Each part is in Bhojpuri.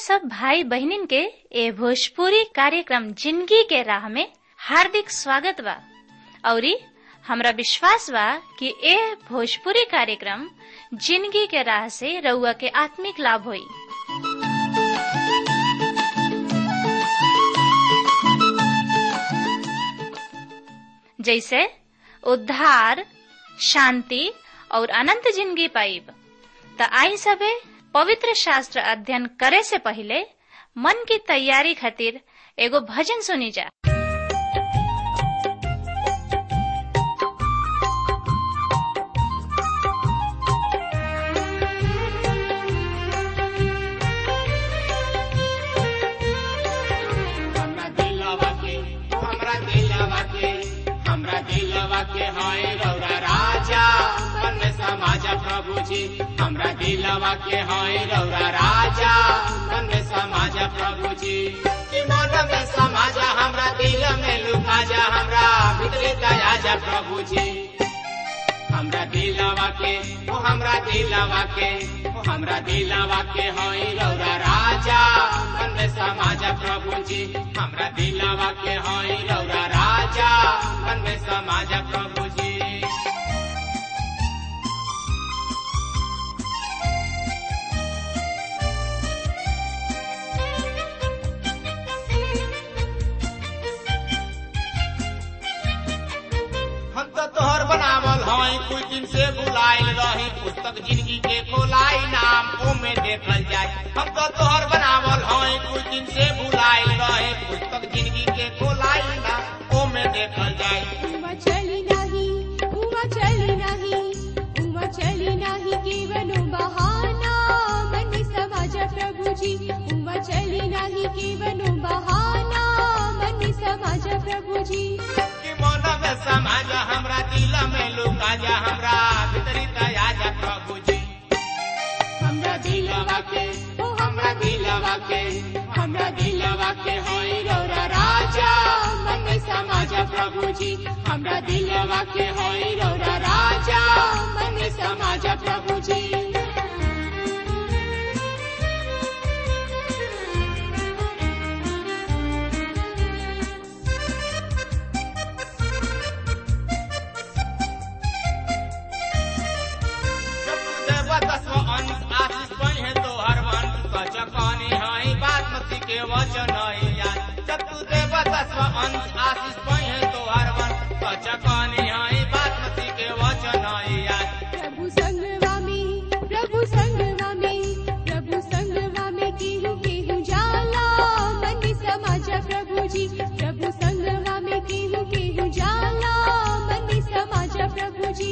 सब भाई बहनिन के ए भोजपुरी कार्यक्रम जिंदगी के राह में हार्दिक स्वागत बा औरी हमरा विश्वास बा कि ए भोजपुरी कार्यक्रम जिंदगी के राह से रउआ के आत्मिक लाभ होई जैसे उद्धार शांति और अनंत जिंदगी पाइब त आई सबे पवित्र शास्त्र अध्ययन करे से पहले मन की तैयारी खातिर एगो भजन सुनी जा हमरा दिलवा के हमरा दिलवा के हमरा दिलवा के हाय रौरा राजा मन में समाज प्रभु जी हमरा दिलवा के हाय रौरा राजा मन में समाज प्रभु जी कि मन में समाज हमरा दिल में लुका जा हमरा भीतरी दया जा प्रभु जी हमरा दिलवा के ओ हमरा दिलवा के ओ हमरा दिलवा के होई रौरा राजा मन में समाज प्रभु जी हमरा दिलवा के होई रौरा राजा मन में समाज प्रभु जी हम तो तोहर बनावल हई कुछ दिन से बुलाइल रही पुस्तक जिंदगी के खोलाई नाम ओमे देखल जाए हम तो तोहर बनावल हई कुछ दिन से बुलाइल रही पुस्तक जिंदगी के खोलाई नाम ओमे देखल जाए उमा चली नाही उमा चली नाही उमा चली नाही केवलो बहाना मन समाज प्रभुजी उमा चली नाही केवलो बहाना मन समाज प्रभुजी कि मन में समाज हमरा दिल में लुका जा हमरा भीतरी दया जा प्रभु जी हमरा दिलवा के ओ हमरा दिलवा के हमरा दिलवा के होई रौरा राजा मन में समाज प्रभु जी हमरा दिलवा के होई रौरा राजा मन में समाज प्रभु जी प्रभु संगवा में प्रभु संगवा में प्रभु संगवा में केहू केहू जाला मन समाज प्रभुजी प्रभु संगवा में केहू केहू जाला मन समाज प्रभुजी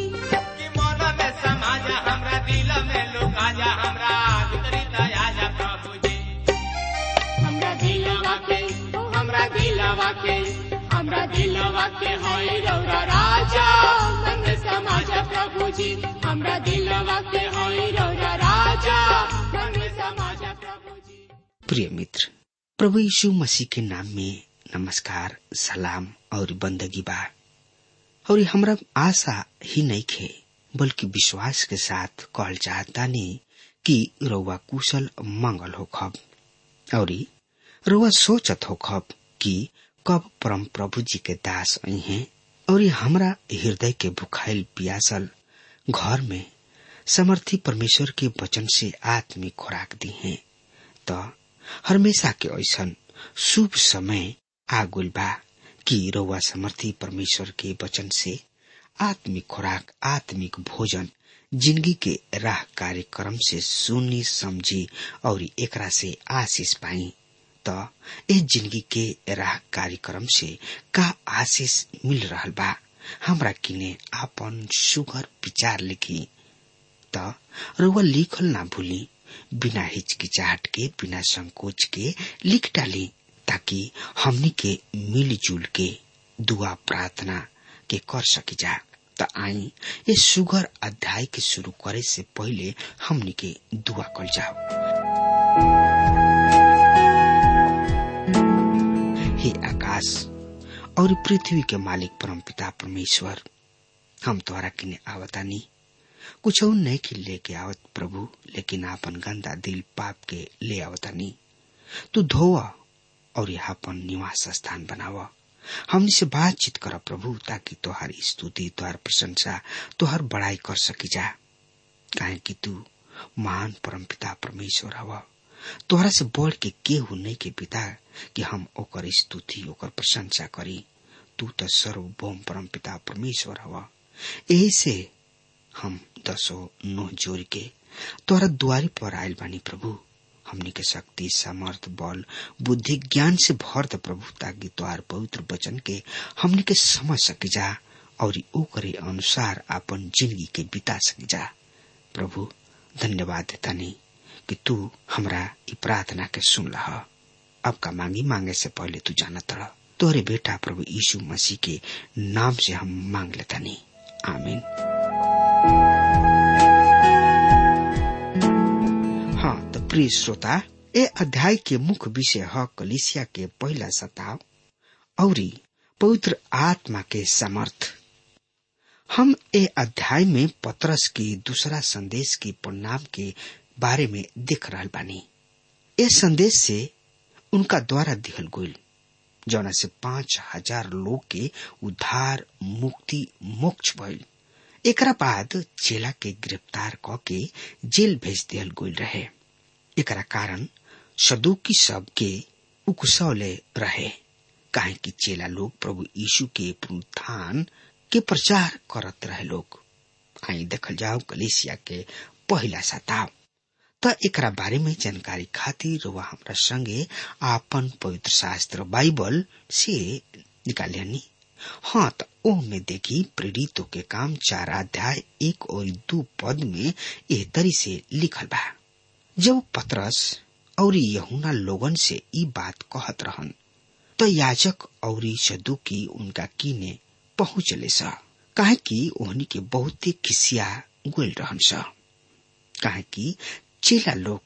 हमरा दिलवा के होई रौरा राजा मन समाज प्रभु जी हमरा दिलवा के होई रौरा राजा मन समाज प्रभु जी प्रिय मित्र प्रभु यीशु मसीह के नाम में नमस्कार सलाम और बंदगी बा और हमरा आशा ही नहीं खे बल्कि विश्वास के साथ कहल चाहता नहीं कि रउआ कुशल मंगल हो खब और रउआ सोचत हो खब कि कब परम प्रभु जी के दास आई हैं और हमरा हृदय के भुखाइल पियासल घर में समर्थी परमेश्वर के वचन से आत्मिक खुराक दी हैं त हमेशा के ऐसन शुभ समय आगुल बा कि रउआ समर्थी परमेश्वर के वचन से आत्मिक खुराक आत्मिक भोजन जिंदगी के राह कार्यक्रम से सुनी समझी और एकरा से आशीष पाई त ए जिंदगी के राह कार्यक्रम से का आशीष मिल रहल बा हमरा किने आपन सुगर विचार लिखी त रउआ लिखल ना भूली बिना हिचकिचाहट के बिना संकोच के लिख डाली ताकि हमनी के मिलजुल के दुआ प्रार्थना के कर सकी जा त आई ये सुगर अध्याय के शुरू करे से पहले हमनी के दुआ कल जाओ हे आकाश और पृथ्वी के मालिक परम पिता परमेश्वर हम तोहरा किने आवतानी कुछ नहीं कि लेके आवत प्रभु लेकिन आपन गंदा दिल पाप के ले आवतानी तू धोव और यहाँ अपन निवास स्थान बनाव हमनी से बातचीत कर प्रभु ताकि तोहार स्तुति तोहार प्रशंसा तोहार बड़ाई कर सकी जा काहे कि तू महान परमपिता परमेश्वर हव तोहरा से बढ़ के केहू नहीं के पिता कि हम ओकर स्तुति ओकर प्रशंसा करी तू तो सर्वभौम परमपिता परमेश्वर हव यही से हम दसो नोह जोड़ के तोहरा द्वारी पर आयल बानी प्रभु हमनी के शक्ति सामर्थ बल बुद्धि ज्ञान से भर द प्रभु ताकि तोहार पवित्र वचन के हमनी के समझ सके जा और ओकरे अनुसार अपन जिंदगी के बिता सके जा प्रभु धन्यवाद देता नहीं कि तू हमरा ई प्रार्थना के सुन लह अब का मांगी मांगे से पहले तू जाना तड़ तोरे बेटा प्रभु यीशु मसीह के नाम से हम मांग लेता नहीं आमीन हाँ तो प्रिय श्रोता ए अध्याय के मुख्य विषय है कलिसिया के पहला सताव और पवित्र आत्मा के समर्थ हम ए अध्याय में पत्रस की दूसरा संदेश के परिणाम के बारे में देख रहा बानी ए संदेश से उनका द्वारा दिहल गईल जौना से पांच हजार लोग के उद्धार मुक्ति मोक्ष भइल एकरा बाद चेला के गिरफ्तार क के जेल भेज दियल गईल रहे एकरा कारण सदुकी सब के उकसौले रहे काहे कि चेला लोग प्रभु यीशु के पुनरुत्थान के प्रचार करत रहे लोग आई देखल जाओ कलेसिया के पहला सताव त एकरा बारे में जानकारी खातिर वह हमरा संगे आपन पवित्र शास्त्र बाइबल से निकालियानी हाँ त ओह में देखी प्रेरितों के काम चार अध्याय एक और दो पद में एह तरी से लिखल बा जब पत्रस और यहुना लोगन से ई बात कहत रहन तो याजक और सदुकी उनका कीने पहुंचले सा काहे कि ओहनी के बहुते खिसिया गोल रहन सा काहे कि चेला लोग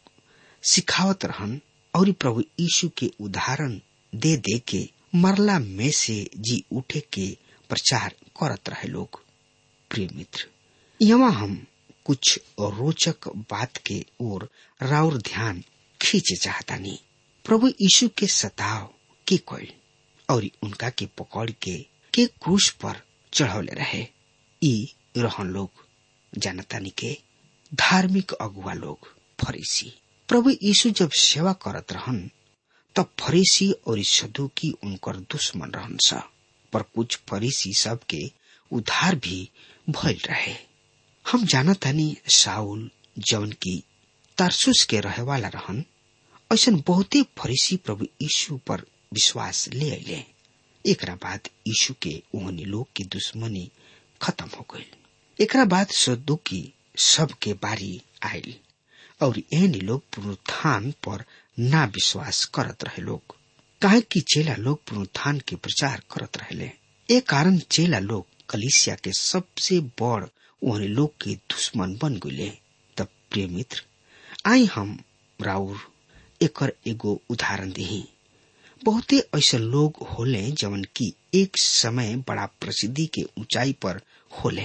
सिखावत रहन और प्रभु यीशु के उदाहरण दे दे के मरला में से जी उठे के प्रचार करत रहे लोग प्रिय मित्र यहाँ हम कुछ रोचक बात के ओर राउर ध्यान खींचे चाहता नहीं प्रभु यीशु के सताव के कोई और उनका के पकड़ के के क्रूस पर चढ़ौले रहे ई रहन लोग जानतानी के धार्मिक अगुआ लोग फरीसी प्रभु यीशु जब सेवा करत रहन तब फरीसी और सदुकी उनकर दुश्मन रहन सा पर कुछ फरीसी सब के उधार भी भइल रहे हम जानतानी साउल जौन की तारसुस के रहे वाला रहन ऐसा बहुते फरीसी प्रभु यीशु पर विश्वास ले अले एकरा बाद यीशु के ओहनी लोग की दुश्मनी खत्म हो गई एकरा बाद सदुकी सब के बारी आयल और एहनी लोग पुनरुत्थान पर ना विश्वास करत रहे लोग काहे कि चेला लोग पुनरुत्थान के प्रचार करत रहले ए कारण चेला लोग कलिसिया के सबसे बड़ ओहनी लोग के दुश्मन बन गए तब प्रिय मित्र आई हम राउर एकर एगो उदाहरण दी बहुते ऐसे लोग होले जवन की एक समय बड़ा प्रसिद्धि के ऊंचाई पर होले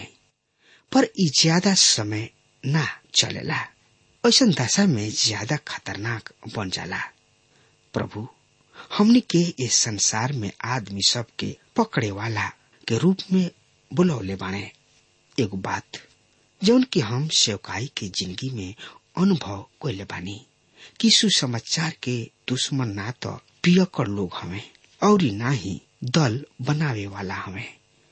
पर ई ज्यादा समय ना चलेला ऐसा दशा में ज्यादा खतरनाक बन जाला प्रभु हमने के इस संसार में आदमी सब के पकड़े वाला के रूप में बुलौले बाणे एगो बात जौन की हम सेवकाई के जिंदगी में अनुभव कैले बानी कि सुसमाचार के दुश्मन ना तो पियकर लोग हमें और ना ही दल बनावे वाला हमें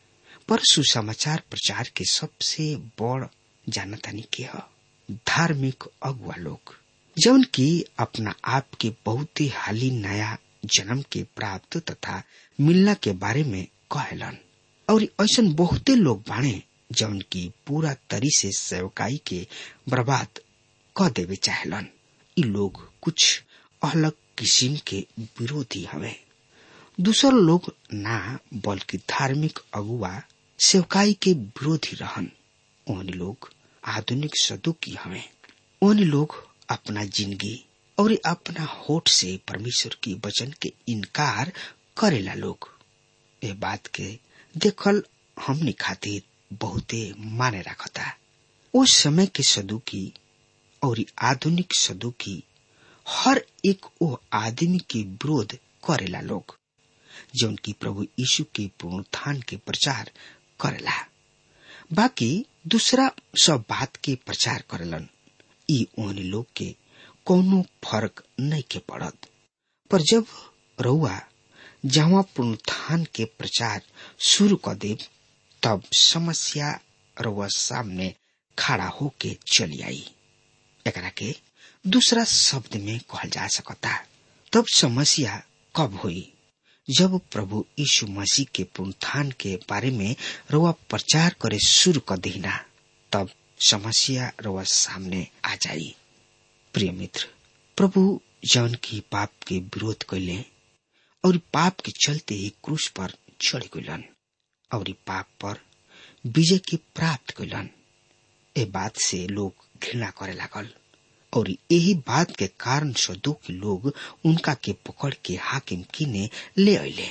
पर सुसमाचार प्रचार के सबसे बड़ जानतानी के ह धार्मिक अगुआ लोग जौन की अपना आप के बहुत ही हाली नया जन्म के प्राप्त तथा मिलना के बारे में कहलन और ऐसा बहुते लोग बाणे जौन की पूरा तरी से सेवकाई के बर्बाद क देवे चाहलन इ लोग कुछ अलग किस्म के विरोधी हवे दूसर लोग ना बल्कि धार्मिक अगुआ सेवकाई के विरोधी रहन ओहनी लोग आधुनिक सदुकी हवे ओहनी लोग अपना जिंदगी और अपना होठ से परमेश्वर की वचन के इनकार करेला लोग ये बात के देखल हमनी खातिर बहुते माने रखता उस समय के सदुकी और आधुनिक सदुकी हर एक ओ आदमी के विरोध करेला लोग जौन की प्रभु यीशु के पुनरुत्थान के प्रचार करेला बाकी दूसरा सब बात के प्रचार करेलन ई ओहनी लोग के कोनो फर्क नहीं के पड़त पर जब रउआ जहाँ पुनरुत्थान के प्रचार शुरू कर देव तब समस्या रउआ सामने खड़ा होके चली आई एकरा के दूसरा शब्द में कहल जा सकता तब समस्या कब हुई जब प्रभु यीशु मसीह के पुनरुत्थान के बारे में रउआ प्रचार करे शुरू कर देना तब समस्या रउआ सामने आ जाई प्रिय मित्र प्रभु जौन की पाप के विरोध कैले और पाप के चलते ही क्रूस पर चढ़ गलन और पाप पर विजय की प्राप्त कैलन ए बात से लोग घृणा करे लागल और यही बात के कारण सदुकी लोग उनका के पकड़ के हाकिम किने ले अले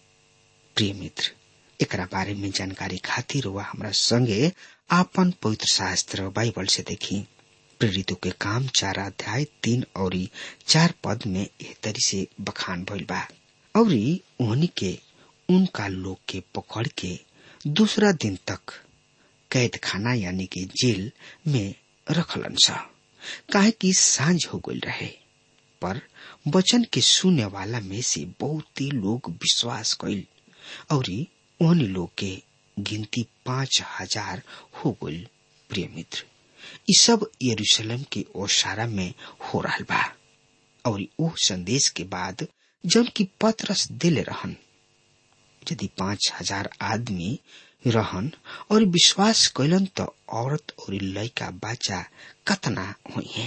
प्रिय मित्र एकरा बारे में जानकारी खातिर वह हमरा संगे आपन पवित्र शास्त्र बाइबल से देखी प्रेरितों के काम चार अध्याय तीन और चार पद में एह तरी से बखान भइल बा और उन्हीं के उनका लोग के पकड़ के दूसरा दिन तक कैद खाना यानी कि जेल में रखलन सा काहे कि सांझ हो गई रहे पर वचन के सुने वाला में से बहुत ही लोग विश्वास कैल और उन्हीं लोग के गिनती पांच हजार हो गई प्रिय मित्र ये सब यरूशलेम के ओसारा में हो रहा बा और वो संदेश के बाद जब की पत्रस दिले रहन यदि पांच हजार आदमी रहन और विश्वास कैलन तो औरत और लड़का बच्चा कतना हुई है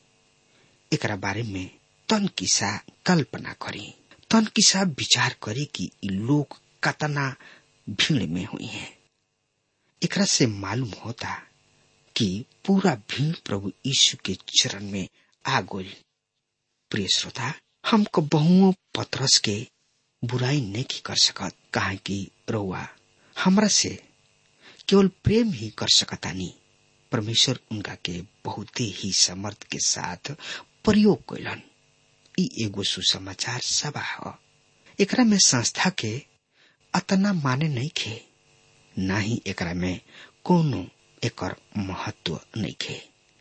एकरा बारे में तन किसा कल्पना करी तन किसा विचार करी कि इ लोग कतना भीड़ में हुई है एकरा से मालूम होता कि पूरा भीड़ प्रभु यीशु के चरण में आ गई प्रिय श्रोता हमको बहुओं पत्रस के बुराई नहीं कर सकत कहा कि रउआ हमरा से केवल प्रेम ही कर सकता नहीं परमेश्वर उनका के बहुत ही समर्थ के साथ प्रयोग कैलन ई एगो सुसमाचार सभा ह एकरा में संस्था के अतना माने नहीं खे ना ही एकरा में कोनो एकर महत्व नहीं खे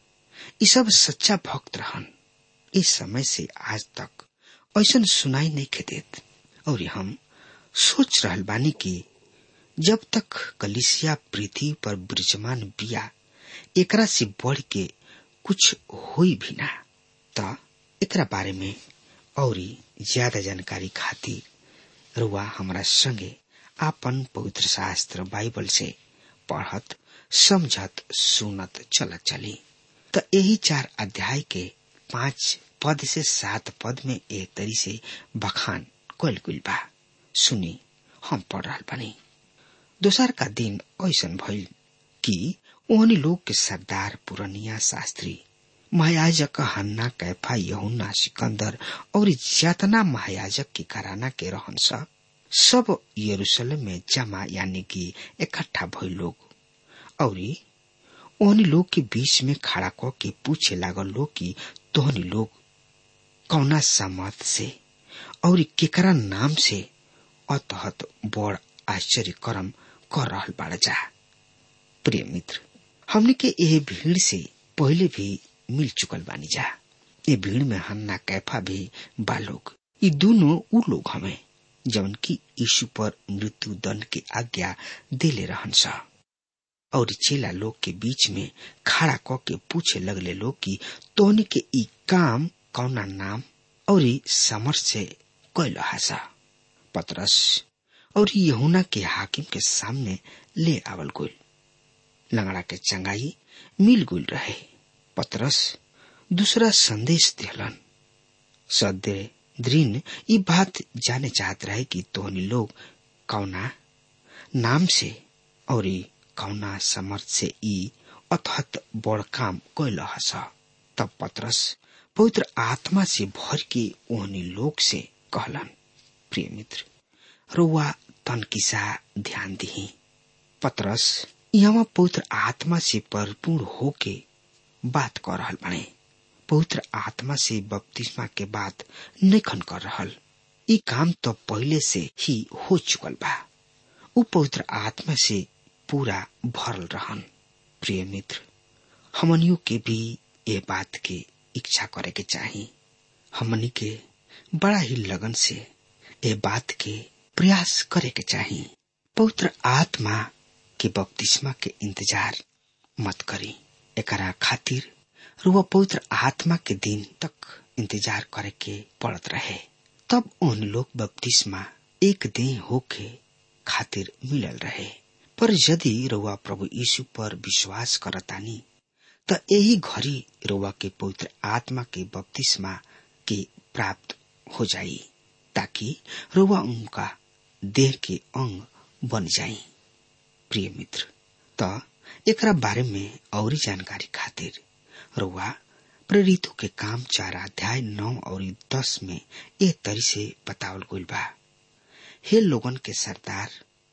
ई सब सच्चा भक्त रहन इस समय से आज तक ऐसा सुनाई नहीं खे देत और हम सोच रहल बानी कि जब तक कलिसिया पृथ्वी पर विराजमान बिया एकरा से बढ़ के कुछ हुई भी ना त एकरा बारे में और ज्यादा जानकारी खातिर रुआ हमारा संगे आपन पवित्र शास्त्र बाइबल से पढ़त समझत सुनत चलत चली त यही चार अध्याय के पांच पद से सात पद में एक तरी से बखान कल गुल बा सुनी हम पढ़ रहा बनी दोसर का दिन ऐसा भइल कि ओहनी लोग के सरदार पुरनिया शास्त्री महायाजक हन्ना कैफा यहुन्ना सिकंदर और जतना महायाजक की कराना के रहन सब सब यरूशलेम में जमा यानी कि इकट्ठा भइल लोग और ओहनी लोग के बीच में खड़ा क के पूछे लागल लोग कि तोहनी लोग कौना समत से और केकरा नाम से अतहत बड़ आश्चर्य कर्म कर रहल बाड़ जा प्रिय मित्र हमने के यह भीड़ से पहले भी मिल चुकल बानी जा ये भीड़ में हन्ना कैफा भी बालोग ये दोनों उ लोग हमें जवन की यीशु पर मृत्यु दंड की आज्ञा देले रहन सा और चेला लोग के बीच में खड़ा क के पूछे लगले लोग कि तोहनी के ई काम कौना नाम और समर से कैल हासा पतरस और यहुना के हाकिम के सामने ले आवल गुल लंगड़ा के चंगाई मिल गुल रहे पतरस दूसरा संदेश दिलन सदे द्रीन ये बात जाने चाहत रहे कि तोहनी लोग कौना नाम से और कौना समर्थ से ई अथत बड़ काम कैल हस तब पतरस पवित्र आत्मा से भर के ओहनी लोग से कहलन प्रिय मित्र रुआ तन किसा ध्यान दी पतरस यहाँ पवित्र आत्मा से परिपूर्ण होके बात कर रहल बने पवित्र आत्मा से बपतिस्मा के बाद नखन कर रहल ई काम तो पहले से ही हो चुकल बा उ पवित्र आत्मा से पूरा भरल रहन प्रिय मित्र हमनियों के भी ये बात के इच्छा करे के चाही हमनी के बड़ा ही लगन से ये बात के प्रयास करे के चाही पवित्र आत्मा के बपतिस्मा के इंतजार मत करी एकरा खातिर रुआ पवित्र आत्मा के दिन तक इंतजार करे के पड़त रहे तब उन लोग बपतिस्मा एक दिन होके खातिर मिलल रहे पर यदि रुआ प्रभु यीशु पर विश्वास करतानी त यही घड़ी रुआ के पवित्र आत्मा के बपतिस्मा के प्राप्त हो जाई ताकि रुआ उनका देह के अंग बन जाई प्रिय मित्र त एकरा बारे में और जानकारी खातिर रुआ प्रेरितों के काम चार अध्याय नौ और दस में ए तरी से बतावल गइल बा हे लोगन के सरदार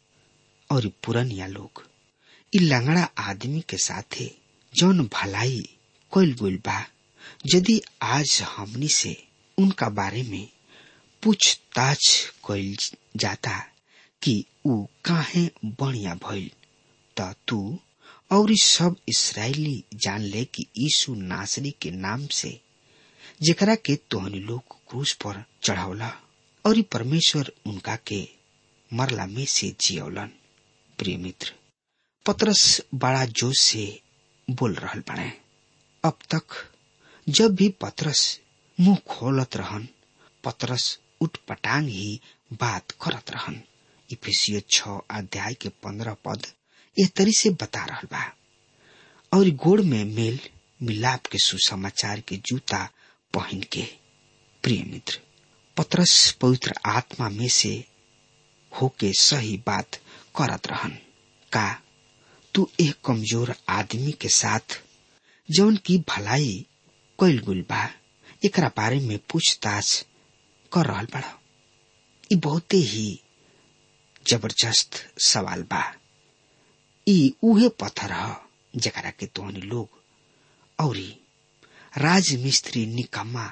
और पुरनिया लोग इ लंगड़ा आदमी के साथे जौन भलाई कइल गइल बा यदि आज हमनी से उनका बारे में पूछताछ कइल जाता कि ऊ काहे बढ़िया भइल त तू और सब इसराइली जान ले कि यीशु नासरी के नाम से जेकरा के तोहनी लोग क्रूस पर चढ़ावला और परमेश्वर उनका के मरला में से जियौलन प्रिय मित्र पतरस बड़ा जोश से बोल रहल बने अब तक जब भी पतरस मुंह खोलत रहन पतरस उठ पटांग ही बात करत रहन इफिसियो छ अध्याय के पंद्रह पद ए तरी से बता रहल बा और गोड़ में मेल मिलाप के सुसमाचार के जूता पहन के प्रिय मित्र पतरस पवित्र आत्मा में से होके सही बात करत रहन का तू एक कमजोर आदमी के साथ जौन की भलाई कैल गुल बा एकरा बारे में पूछताछ कर रहल बड़ा ई बहुते ही जबरदस्त सवाल बा ई उहे पत्थर ह जकरा के तोहनी लोग औरी राजमिस्त्री निकम्मा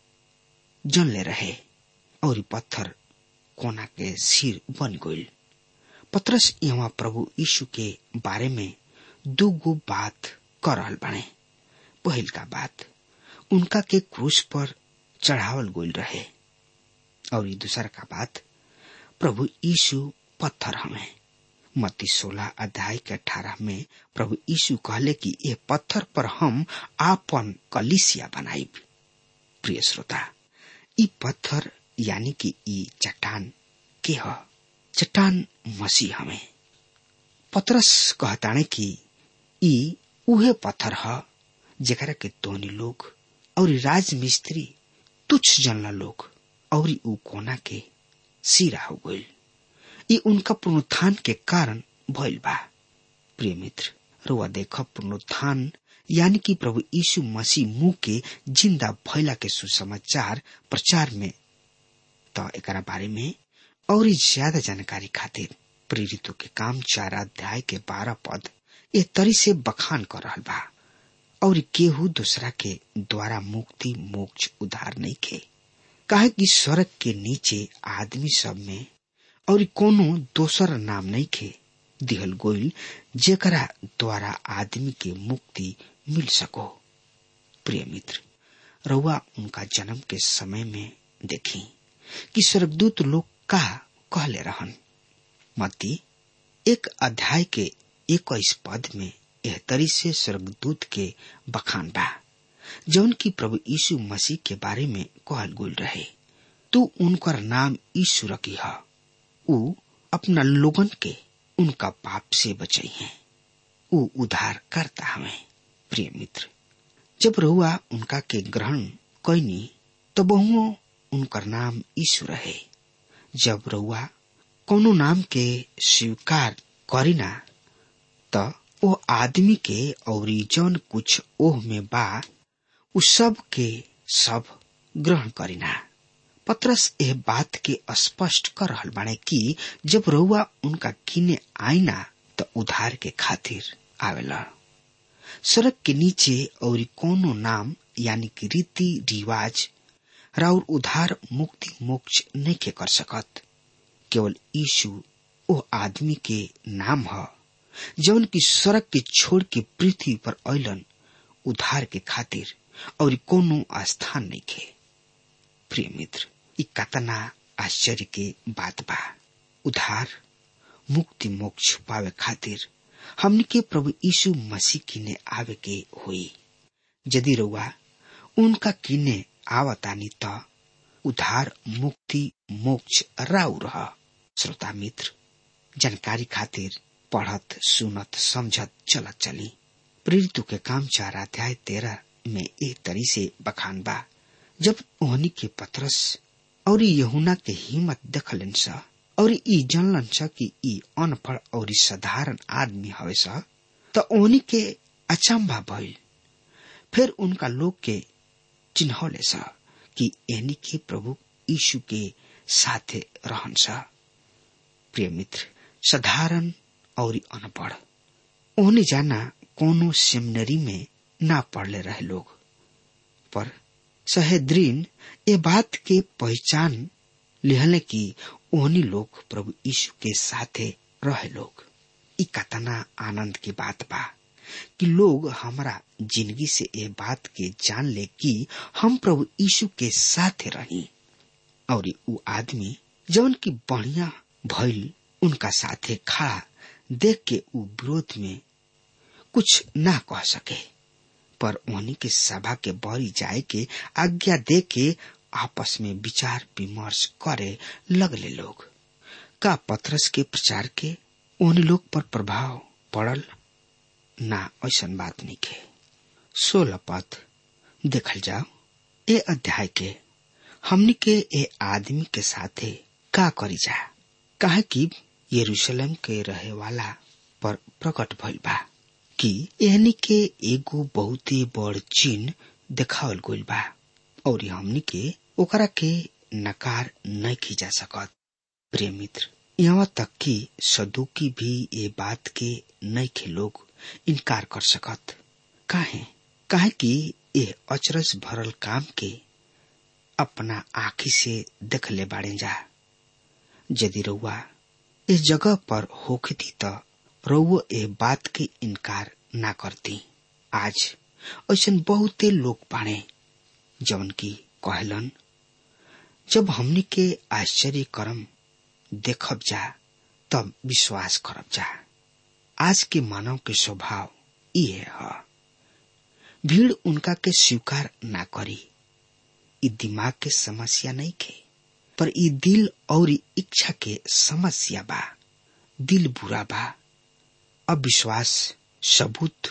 जनले रहे और पत्थर कोना के सिर बन गइल पत्रस यहाँ प्रभु यीशु के बारे में दो गो बात कर रहल बने पहिल का बात उनका के क्रूस पर चढ़ावल गइल रहे और दूसरा का बात प्रभु यीशु पत्थर हमें मत्ती सोलह अध्याय के अठारह में प्रभु यीशु कहले कि ये पत्थर पर हम आपन कलिसिया बनाई प्रिय श्रोता ई पत्थर यानी कि ई चट्टान के ह चट्टान मसीह हमें पतरस कहताने कि ई उहे पत्थर ह जेकरा के तोनी लोग और राजमिस्त्री तुच्छ जनला लोग और ऊ कोना के सिरा हो गइल ई उनका पुनरुत्थान के कारण भइल बा प्रिय मित्र रुआ देख पुनरुत्थान यानी कि प्रभु यीशु मसीह मुंह के जिंदा भइला के सुसमाचार प्रचार में त एकरा बारे में और ज्यादा जानकारी खातिर प्रेरितों के काम चार अध्याय के बारह पद ए तरी से बखान कर रहल बा और केहू दूसरा के द्वारा मुक्ति मोक्ष उधार नहीं खे काहे कि स्वर्ग के नीचे आदमी सब में और कोनो दोसर नाम नहीं खे दिहल गोइल जेकरा द्वारा आदमी के मुक्ति मिल सको प्रिय मित्र रउआ उनका जन्म के समय में देखी कि स्वर्गदूत लोग का कहले रहन मती एक अध्याय के इक्कीस पद में यह तरी से स्वर्गदूत के बखान बा जौन की प्रभु यीशु मसीह के बारे में कहल गुल रहे तू उनकर नाम यीशु रखी है ऊ अपना लोगन के उनका पाप से बचाई है ऊ उधार करता हमें प्रिय मित्र जब रहुआ उनका के ग्रहण कैनी तो बहुओं उनकर नाम यीशु रहे जब रहुआ कोनो नाम के स्वीकार करीना त ओ आदमी के और जौन कुछ ओह में बा उ सब के सब ग्रहण करीना पत्रस एह बात के स्पष्ट कर रहल बाने कि जब रउआ उनका किने आईना त उधार के खातिर आवेला सड़क के नीचे और कोनो नाम यानी कि रीति रिवाज राउर उधार मुक्ति मोक्ष नहीं के कर सकत केवल यीशु ओ आदमी के नाम ह जौन की सड़क के छोड़ के पृथ्वी पर अलन उधार के खातिर और कोनो स्थान नहीं खे प्रिय मित्र ई कतना आश्चर्य के बात बा उधार मुक्ति मोक्ष पावे खातिर हमनी के प्रभु यीशु मसीह किने आवे के हुई यदि रउआ उनका किने आवतानी त उधार मुक्ति मोक्ष राउ रह श्रोता मित्र जानकारी खातिर पढ़त सुनत समझत चलत चली प्रेरितों के काम चार अध्याय तेरह में एक तरी से बखान बा जब ओहनी के पत्रस और यहुना के हिम्मत देखलन सा और ई जानलन सा कि ई अनपढ़ और साधारण आदमी हवे सा त ओहनी के अचंभा भइल फिर उनका लोग के चिन्हौले सा कि एनी के प्रभु यीशु के साथे रहन सा प्रिय मित्र साधारण और अनपढ़ ओहने जाना कोनो सेमिनरी में ना पढ़ले रहे लोग पर सहेद्रीन ये बात के पहचान लिहले कि ओहनी लोग प्रभु यीशु के साथे रहे लोग ई कतना आनंद की बात बा कि लोग हमारा जिंदगी से ये बात के जान ले कि हम प्रभु यीशु के साथे रही और उ आदमी जौन की बढ़िया भइल उनका साथे खड़ा देख के उ विरोध में कुछ ना कह सके पर उन्हीं के सभा के बरी जाए के आज्ञा दे के आपस में विचार विमर्श करे लगले लोग का पत्रस के प्रचार के उन लोग पर प्रभाव पड़ल ना ऐसा बात नहीं के सोलह पद देखल जाओ ए अध्याय के हमनी के ए आदमी के साथे का करी जा काहे कि यरूशलेम के रहे वाला पर प्रकट भइल बा कि एहनी के एगो बहुत ही बड़ चिन्ह देखावल गइल बा और हमनी के ओकरा के नकार नहीं की जा सकत प्रिय मित्र यहाँ तक कि सदुकी भी ये बात के नहीं के लोग इनकार कर सकत काहे काहे कि ये अचरज भरल काम के अपना आखी से देख ले बाड़े जा यदि रउआ इस जगह पर होखती त रउआ ए बात के इनकार ना करती आज ऐसा बहुते लोग बाड़े जवन की कहलन जब हमनी के आश्चर्य करम देखब जा तब विश्वास करब जा आज के मानव के स्वभाव ये है भीड़ उनका के स्वीकार ना करी ई दिमाग के समस्या नहीं खे पर ई दिल और इच्छा के समस्या बा दिल बुरा बा अविश्वास सबूत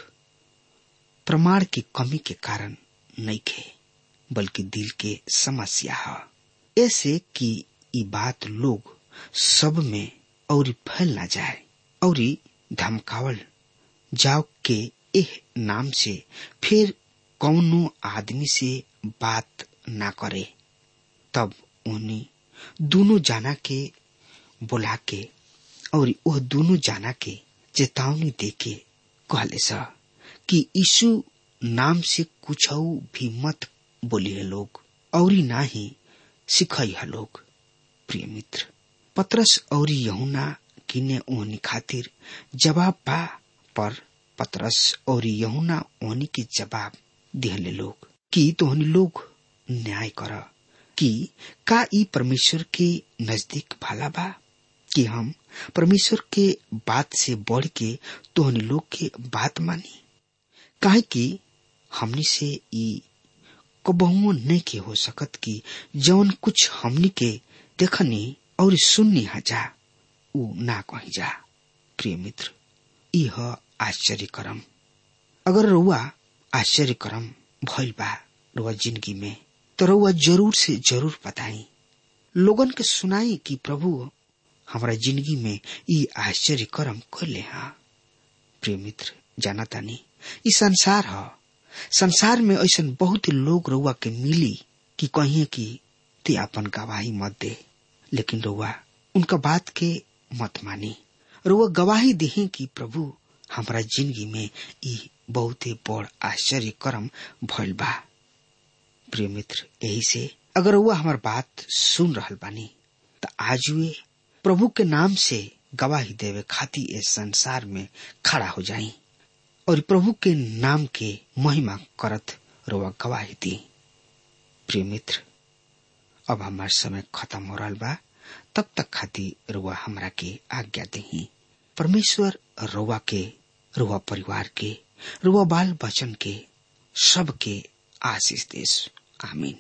प्रमाण की कमी के कारण नहीं खे बल्कि दिल के समस्या है ऐसे कि ई बात लोग सब में और फैल ना जाए और धमकावल जाओ के एह नाम से फिर कौनो आदमी से बात ना करे तब उन्हें दोनों जाना के बुला के और वह दोनों जाना के चेतावनी दे के कहले सा कि यीशु नाम से कुछ भी मत बोली है लोग और ना ही सिखाई है लोग प्रिय मित्र पत्रस और यहुना किने ओहनी खातिर जवाब बा पर पत्रस और यहुना ओहनी के जवाब दिहले लोग कि तोहनी लोग न्याय कर कि का ई परमेश्वर के नजदीक भला बा कि हम परमेश्वर के बात से बढ़ के तोहनी लोग के बात मानी काहे कि हमनी से ई कबहुओ नहीं के हो सकत कि जौन कुछ हमनी के देखनी और सुननी जा ऊ ना कही जा प्रिय मित्र यह आश्चर्य करम अगर रुआ आश्चर्य करम भइल बा रुआ जिंदगी में तो रुआ जरूर से जरूर बताई लोगन के सुनाई कि प्रभु हमारा जिंदगी में ई आश्चर्य करम कर ले हा प्रिय मित्र जाना तानी ई संसार है संसार में ऐसा बहुत लोग रुआ के मिली कि कहिए कि ते अपन गवाही मत दे लेकिन रुआ उनका बात के मत मानी रुआ गवाही दही कि प्रभु हमारा जिंदगी में ई बहुत ही बड़ आश्चर्य कर्म भइल बा प्रिय मित्र यही से अगर वह हमार बात सुन रहल बानी तो आज वे प्रभु के नाम से गवाही देवे खाती इस संसार में खड़ा हो जाई और प्रभु के नाम के महिमा करत रुआ गवाही दी प्रिय मित्र अब हमार समय खत्म हो रहा बा तब तक खाती रुआ हमरा के आज्ञा दही परमेश्वर रुआ के रुआ परिवार के रुआ बाल बचन के सबके आशीष देश आमीन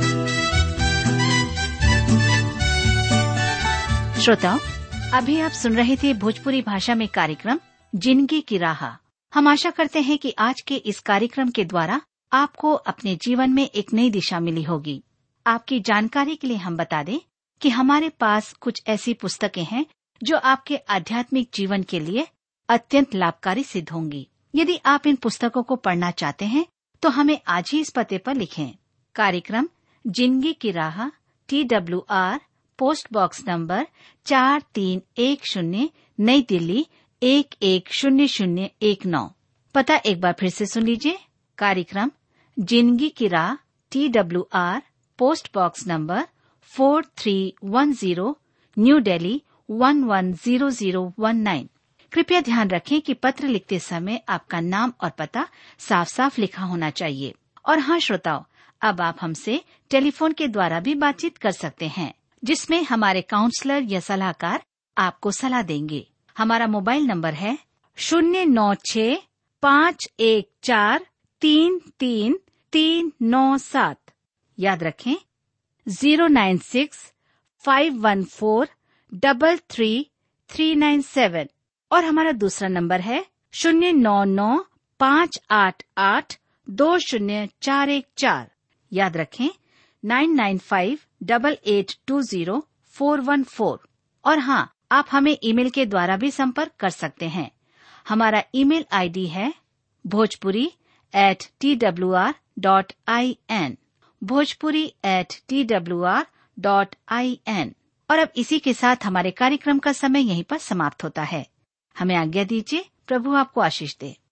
श्रोताओं अभी आप सुन रहे थे भोजपुरी भाषा में कार्यक्रम जिंदगी की राह हम आशा करते हैं कि आज के इस कार्यक्रम के द्वारा आपको अपने जीवन में एक नई दिशा मिली होगी आपकी जानकारी के लिए हम बता दें कि हमारे पास कुछ ऐसी पुस्तकें हैं जो आपके आध्यात्मिक जीवन के लिए अत्यंत लाभकारी सिद्ध होंगी यदि आप इन पुस्तकों को पढ़ना चाहते हैं तो हमें आज ही इस पते पर लिखें कार्यक्रम जिंदगी की राह T W R post box number चार तीन एक शून्य नई दिल्ली एक एक शून्य शून्य एक नौ पता एक बार फिर से सुन लीजिए कार्यक्रम जिंदगी की राह T W R post box number four three one zero new Delhi one one zero zero one nine कृपया ध्यान रखें कि पत्र लिखते समय आपका नाम और पता साफ साफ लिखा होना चाहिए और हाँ श्रोताओं अब आप हमसे टेलीफोन के द्वारा भी बातचीत कर सकते हैं जिसमें हमारे काउंसलर या सलाहकार आपको सलाह देंगे हमारा मोबाइल नंबर है शून्य नौ छ पाँच एक चार तीन तीन तीन नौ सात याद रखें zero nine six five one four double three three nine seven और हमारा दूसरा नंबर है शून्य नौ नौ पाँच आठ आठ दो शून्य चार एक चार याद रखें nine nine five double eight two zero four one four और हाँ आप हमें ईमेल के द्वारा भी संपर्क कर सकते हैं हमारा ईमेल आईडी है Bhojpuri at T W R dot I N Bhojpuri at T W R dot I N और अब इसी के साथ हमारे कार्यक्रम का समय यहीं पर समाप्त होता है हमें आज्ञा दीजिए प्रभु आपको आशीष दे